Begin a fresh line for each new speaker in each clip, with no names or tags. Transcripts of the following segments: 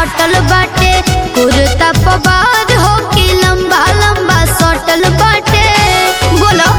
सटल बाटे कुर्ता पवार हो कि लंबा लंबा सटल बाटे बोलो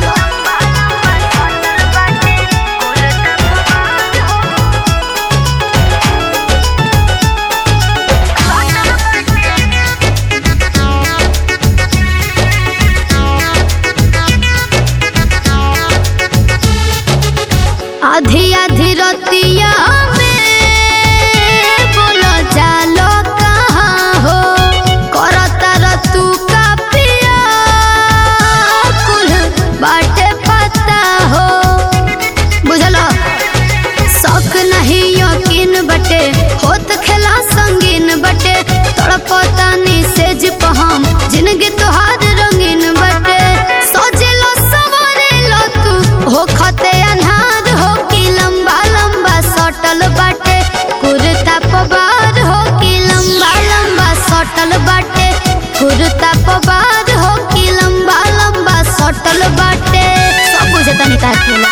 आधी आधी रतिया में बोलो जालो कहाँ हो करता रतु का पिया कुल बाटे पता हो बुझलो शौक नहीं यकीन बटे होत खेला संगीन बटे तड़पता नी सेज पहम जिंदगी तोहार रंगीन बटे सोचलो सवरेलो तू हो खते अनहार हो कि लंबा लंबा सटल बाटे कुर्ता पवार हो कि लंबा लंबा सटल बाटे कुर्ता पवार हो कि लंबा लंबा सटल बाटे सब बुझे तनी तार खेला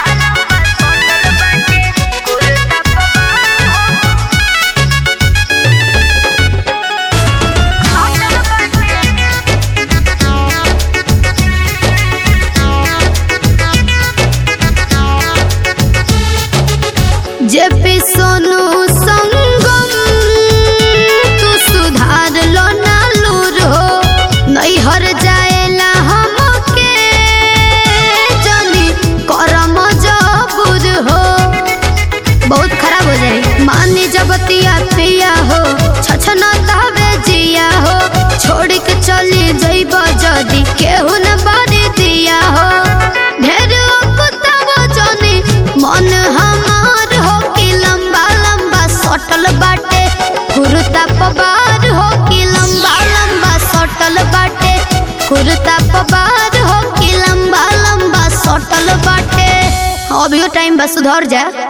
जेपी सोनू संगम तू सुधार लो ना लूर हो नहीं हर जाएला हमके जानी करम जबूर हो बहुत खराब हो जाए मानी जबतिया पिया हो छछना तहबे जिया हो छोड़ के चली जइब जदी केहू न बारी दिया हो ढेर कुत्ता जनी मन हमार हो कि लंबा लंबा सटल बाटे कुर्ता पवार हो कि लंबा लंबा सटल बाटे कुर्ता पवार हो कि लंबा लंबा सटल बाटे अभियो टाइम बस सुधर जा